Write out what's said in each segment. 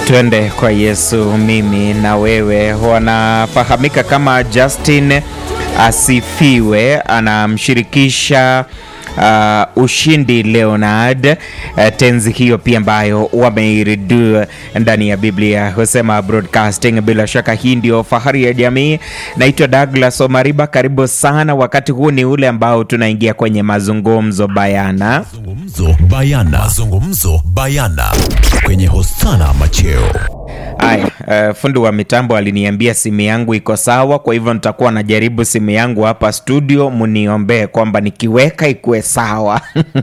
Twende kwa Yesu, mimi na wewe. Wanafahamika kama Justin Asifiwe, anamshirikisha uh, Ushindi Leonard uh, tenzi hiyo pia ambayo wameiridu ndani ya Biblia husema broadcasting. Bila shaka hii ndio fahari ya jamii. Naitwa Douglas Omariba, karibu sana. Wakati huu ni ule ambao tunaingia kwenye mazungumzo bayana. Mazungumzo bayana. Mazungumzo bayana kwenye Hosana Macheo. Aya, uh, fundi wa mitambo aliniambia simu yangu iko sawa, kwa hivyo nitakuwa najaribu simu yangu hapa studio, muniombee kwamba nikiweka ikuwe sawa.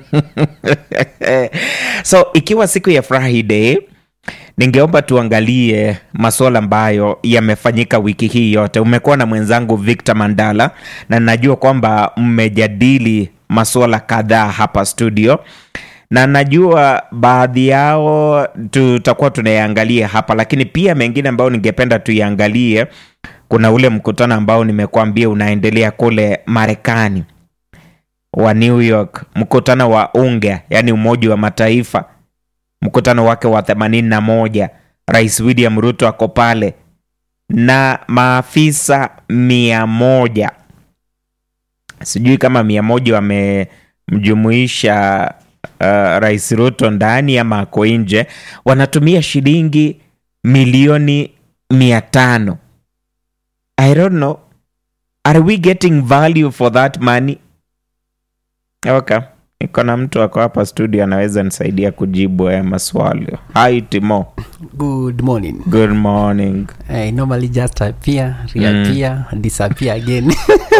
So ikiwa siku ya Friday, ningeomba tuangalie masuala ambayo yamefanyika wiki hii yote. Umekuwa na mwenzangu Victor Mandala na najua kwamba mmejadili masuala kadhaa hapa studio na najua baadhi yao tutakuwa tunayaangalia hapa, lakini pia mengine ambayo ningependa tuiangalie. Kuna ule mkutano ambao nimekuambia unaendelea kule Marekani wa New York, mkutano wa UNGA, yani Umoja wa Mataifa, mkutano wake wa 81. Rais William Ruto ako pale na maafisa mia moja, sijui kama mia moja wamemjumuisha Uh, Rais Ruto ndani ama ako nje, wanatumia shilingi milioni mia tano. I don't know, are we getting value for that money? Okay, iko na mtu ako hapa studio anaweza nisaidia kujibu haya maswali. Hi Timo, Good morning. good morning. I normally just appear, reappear, disappear again.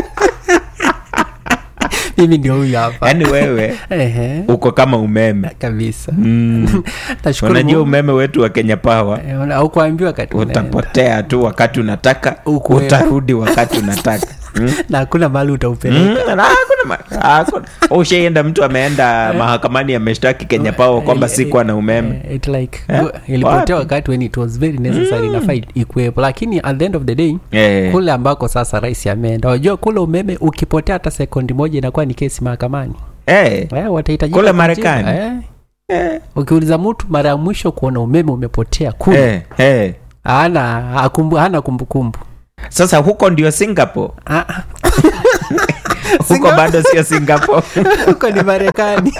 Mimi ndio huyu hapa. Yaani wewe Ehe, uko kama umeme kabisa. mm. Nashukuru Unajua Mungu. umeme wetu wa Kenya Power Eh, una- haukuambiwa wakati unaenda. utapotea tu wakati unataka, Ukuwepo. utarudi wakati unataka mm. na hakuna mahali utaupeleka. Mm, na hakuna ma- hakuna. Ushaenda mtu ameenda mahakamani ameshtaki Kenya Power kwamba Eh, sikuwa na umeme. eh, it like Eh? go- ilipotea Wapi? wakati when it was very necessary inafaa ikuwepo, lakini at the end of the day Eh, kule ambako sasa rais ameenda, wajua kule umeme ukipotea hata sekundi moja inakuwa ni kesi mahakamani. eh, Eh, watahitajika Kule kujibu. Marekani? Eh. eh, ukiuliza mtu mara ya mwisho kuona umeme umepotea kule eh, eh. hana hakumbu, hana kumbukumbu Sasa huko ndio Singapore, Ah, ah. huko bado sio Singapore. huko ni marekani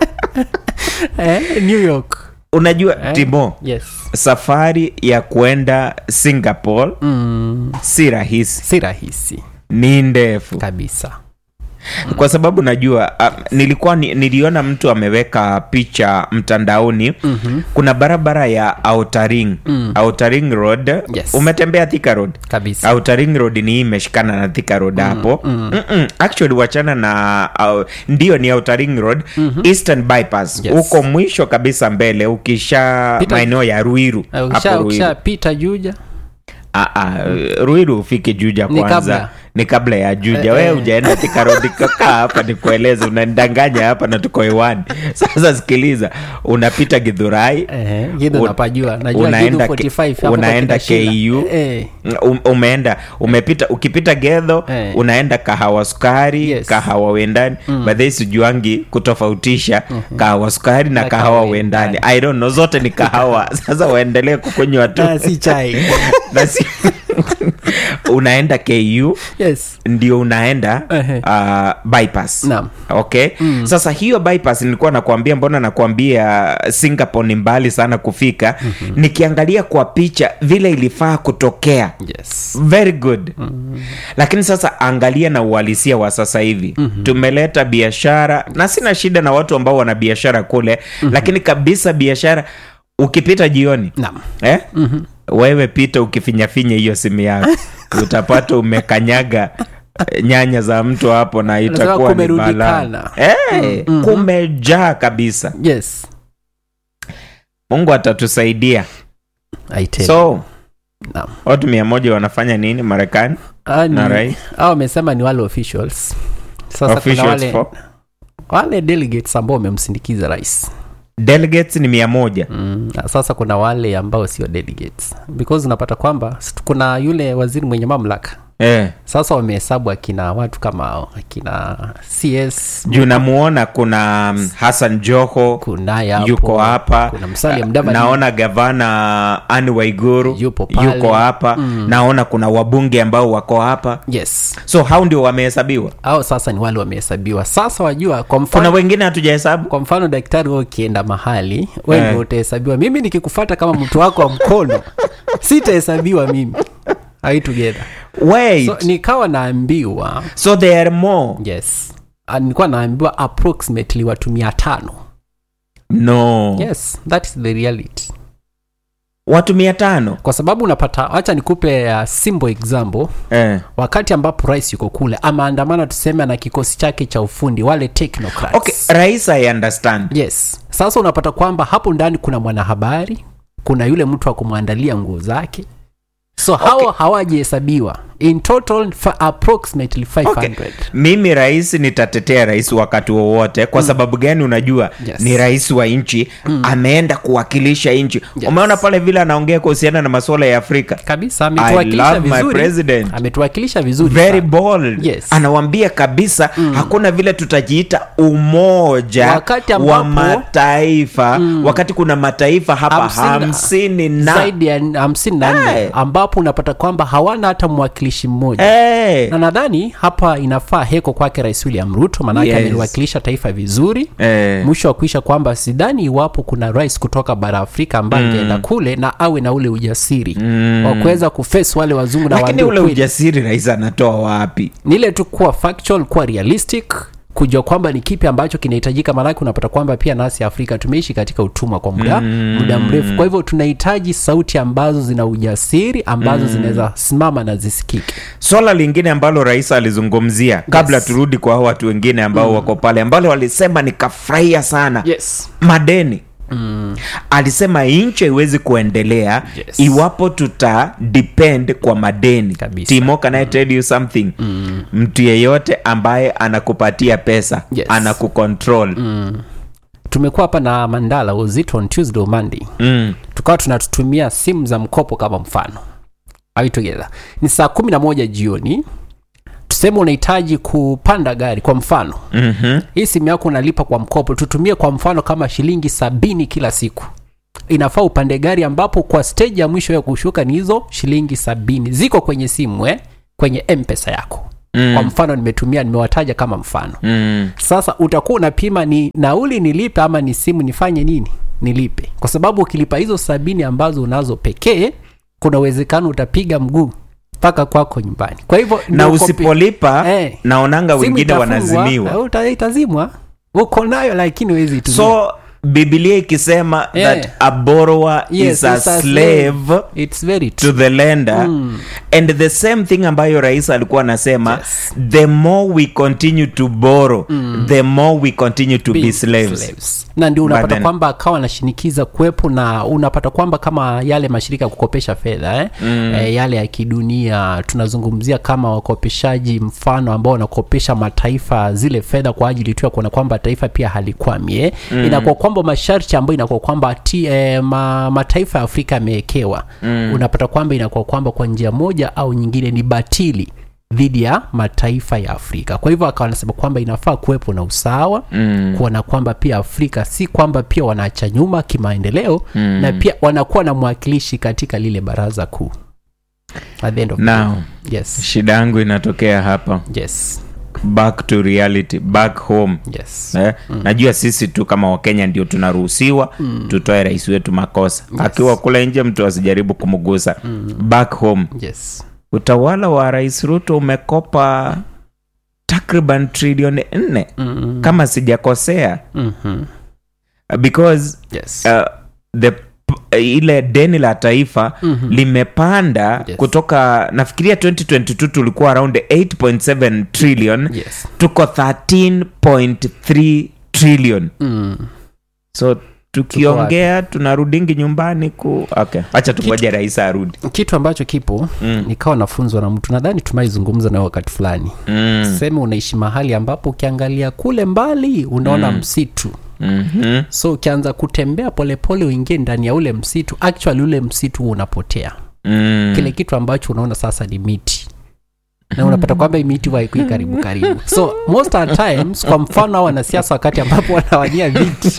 eh, new york Unajua Eh? Timo, yes safari ya kwenda Singapore mm, si rahisi, si rahisi ni ndefu kabisa kwa sababu najua uh, nilikuwa ni, niliona mtu ameweka picha mtandaoni mm-hmm. kuna barabara ya Outer Ring Mm. Outer Ring Road Yes. umetembea Thika Road kabisa Outer Ring Road ni hii imeshikana na Thika Road hapo mm. Mm-mm. actually wachana na uh, ndio ni Outer Ring Road Eastern Bypass Yes. huko mwisho kabisa mbele ukisha Pita- maeneo ya Ruiru Eh, hapo ukisha Ruiru ukishapita juja Ah, ah, Ruiru ufike Juja Ni kwanza kabla. ni kabla ya Juja. Eh, Wewe eh. hujaenda Thika Road, kaa hapa nikueleze, unanidanganya hapa na tuko hewani. Sasa sikiliza, unapita Githurai eh, gidho Un- napajua najua unaenda Githu K- 45 hapo unaenda kwa kina Sheila. KU. eh, um, umeenda umepita ukipita Gedho Eh. unaenda kahawa sukari Yes. kahawa wendani mm. Badhei sijuangi kutofautisha kahawa sukari na Na kahawa kahawa wendani wendani. I don't know, zote ni kahawa sasa waendelee kukunywa tu ah, si chai na si unaenda ku yes ndio unaenda Ehe. uh, bypass Naam. okay mm. sasa hiyo bypass nilikuwa nakwambia mbona nakwambia singapore ni mbali sana kufika mm-hmm. nikiangalia kwa picha vile ilifaa kutokea yes very good mm-hmm. lakini sasa angalia na uhalisia wa sasa hivi mm-hmm. tumeleta biashara na sina shida na watu ambao wana biashara kule mm-hmm. lakini kabisa biashara ukipita jioni naam eh? mm-hmm. wewe pita ukifinyafinya hiyo simu yako utapata umekanyaga eh, nyanya za mtu hapo na itakuwa ni kumerundikana. balaa. Eh, kumejaa kabisa yes mungu atatusaidia I tell you. so Naam. watu mia moja wanafanya nini marekani Ah, ni- na rais hao wamesema ni wale officials sasa kuna Officials wale, for- wale delegates ambao wamemsindikiza rais delegates ni mia moja mm, na sasa kuna wale ambao sio delegates because unapata kwamba s- kuna yule waziri mwenye mamlaka eh. sasa wamehesabu akina watu kama akina cs juu namuona kuna mm, hassan joho kunaye hapo, yuko hapa kuna Musalia Eh, Mudavadi. naona gavana ani waiguru Yupo pale. yuko hapa naona kuna wabunge ambao wako hapa yes so hao ndio wamehesabiwa au sasa ni wale wamehesabiwa sasa wajua kwa kuna mfano wengine hatujahesabu kwa mfano daktari wewe ukienda mahali we Eh. ndio utahesabiwa mimi nikikufata kama mtu wako wa mkono sitahesabiwa mimi Are we together wait so, so, nikawa naambiwa so there are more yes Ah, nilikuwa naambiwa approximately watu mia tano no yes that is the reality watu mia tano kwa sababu unapata wacha nikupe uh, simple example eh. wakati ambapo rais yuko kule amaandamana tuseme na kikosi chake cha ufundi wale technocrats okay rais i understand yes sasa unapata kwamba hapo ndani kuna mwanahabari kuna yule mtu wa kumwandalia nguo zake so hawa hawajahesabiwa in total fa approximately 500 Okay. mimi rais nitatetea rais wakati wowote kwa sababu gani unajua Yes. ni rais wa nchi ameenda kuwakilisha nchi Yes. umeona pale vile anaongea kuhusiana na masuala ya afrika kabisa I ametuwakilisha love my vizuri president. ametuwakilisha vizuri very sana. bold Yes. anawambia kabisa hakuna vile tutajiita umoja Wakati wa ambapo- mataifa wakati kuna mataifa hapa Hamsini na- hamsini na zaidi ya hamsini na nne Eh. ambapo unapata kwamba hawana hata mwakilishi mmoja Eh, na nadhani hapa inafaa heko kwake rais william ruto maanake Yes. ameliwakilisha taifa vizuri eh. mwisho wa kuisha kwamba sidhani iwapo kuna rais kutoka bara afrika ambaye angeenda kule na awe na ule ujasiri mm. wa kuweza kufesi wale wazungu na lakini waambie ule ukweli. ujasiri rais anatoa wapi ni ile tu kuwa factual kuwa realistic kujua kwamba ni kipi ambacho kinahitajika maanake unapata kwamba pia nasi afrika tumeishi katika utumwa kwa muda mm. muda mrefu kwa hivyo tunahitaji sauti ambazo zina ujasiri ambazo mm. zinaweza simama na zisikike swala lingine ambalo rais alizungumzia kabla Yes. turudi kwa hao watu wengine ambao wako pale ambalo walisema nikafurahia sana yes. madeni mm. alisema nchi haiwezi kuendelea Yes. iwapo tuta depend kwa madeni Kabisa. timo can I tell you something mm. mtu yeyote ambaye anakupatia pesa Yes. anakucontrol mm. tumekuwa hapa na mandala uzito on tuesday or monday Mm. tukawa tunatutumia simu za mkopo kama mfano Are we together ni saa kumi na moja jioni tuseme unahitaji kupanda gari kwa mfano Mm-hmm. hii simu yako unalipa kwa mkopo tutumie kwa mfano kama shilingi sabini kila siku inafaa upande gari ambapo kwa stage ya mwisho ya kushuka ni hizo shilingi sabini ziko kwenye simu eh? kwenye mpesa yako mm. kwa mfano nimetumia nimewataja kama mfano Mm. sasa utakuwa unapima ni nauli nilipe ama ni simu nifanye nini nilipe kwa sababu ukilipa hizo sabini ambazo unazo pekee kuna uwezekano utapiga mguu mpaka kwako nyumbani kwa hivyo na ndio kopi- usipolipa Eh. naonanga simu wengine itafungwa, wanazimiwa au uta- itazimwa uko nayo lakini huwezi itumia. so bibilia ikisema Eh. that a borrower Yes, is a it's a slave It's very true. to the lender and the same thing ambayo rais alikuwa anasema Yes. the more we continue to borrow the more we continue to be, Be slaves, slaves. na ndio But unapata then- kwamba akawa anashinikiza kuwepo na unapata kwamba kama yale mashirika ya kukopesha fedha eh? mm. eh, yale ya kidunia tunazungumzia kama wakopeshaji mfano ambao wanakopesha mataifa zile fedha kwa ajili tu ya kuona kwamba taifa pia halikwami eh? mm. inakuwa kwamba masharti ambayo inakuwa kwamba ti, eh, ma, mataifa ya afrika yamewekewa mm. unapata kwamba inakuwa kwamba kwa njia moja au nyingine ni batili dhidi ya mataifa ya afrika kwa hivyo akawa anasema kwamba inafaa kuwepo na usawa mm. kuona kwamba pia afrika si kwamba pia wanaacha nyuma kimaendeleo mm. na pia wanakuwa na mwakilishi katika lile baraza kuu At the end of the now day. yes shida yangu inatokea hapa yes back to reality back home yes Eh, najua sisi tu kama wakenya ndio tunaruhusiwa tutoe rais wetu makosa akiwa kule nje mtu asijaribu kumgusa back home yes utawala wa rais ruto umekopa takriban trilioni nne Mm-mm. kama sijakosea Mhm. because yes uh, the p- ile deni la taifa mm-hmm. limepanda Yes. kutoka nafikiria 2022 tulikuwa around 8.7 trillion yes tuko 13.3 trillion mm. so tukiongea tunarudingi nyumbani ku okay acha tungoje rais arudi kitu ambacho kipo mm. nikawa nafunzwa na mtu nadhani tumaizungumza nayo wakati fulani mm. seme unaishi mahali ambapo ukiangalia kule mbali unaona mm. msitu mm-hmm. so ukianza kutembea polepole uingie ndani ya ule msitu actually ule msitu huwa unapotea mm. kile kitu ambacho unaona sasa ni miti na unapata kwamba hii miti waikui karibu karibu so most of the times kwa mfano hao wanasiasa wakati ambapo wanawania viti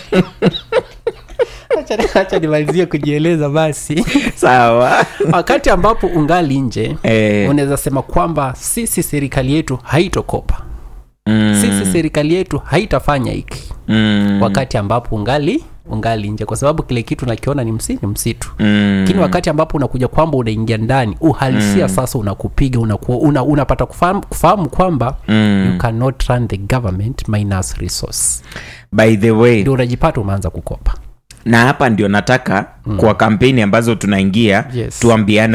Acha- acha nimalizie kujieleza basi sawa wakati ambapo ungali nje Eh. unaweza sema kwamba sisi serikali yetu haitokopa Mm, sisi serikali yetu haitafanya hiki mm, wakati ambapo ungali ungali nje kwa sababu kile kitu nakiona ni msi ni msitu mm, lakini wakati ambapo unakuja kwamba unaingia ndani uhalisia sasa unakupiga unakuwa una, unapata kufahamu, kufahamu kwamba mm. you cannot run the government minus resource by the way ndio unajipata umeanza kukopa na hapa ndio nataka kwa kampeni ambazo tunaingia Yes. tuambiane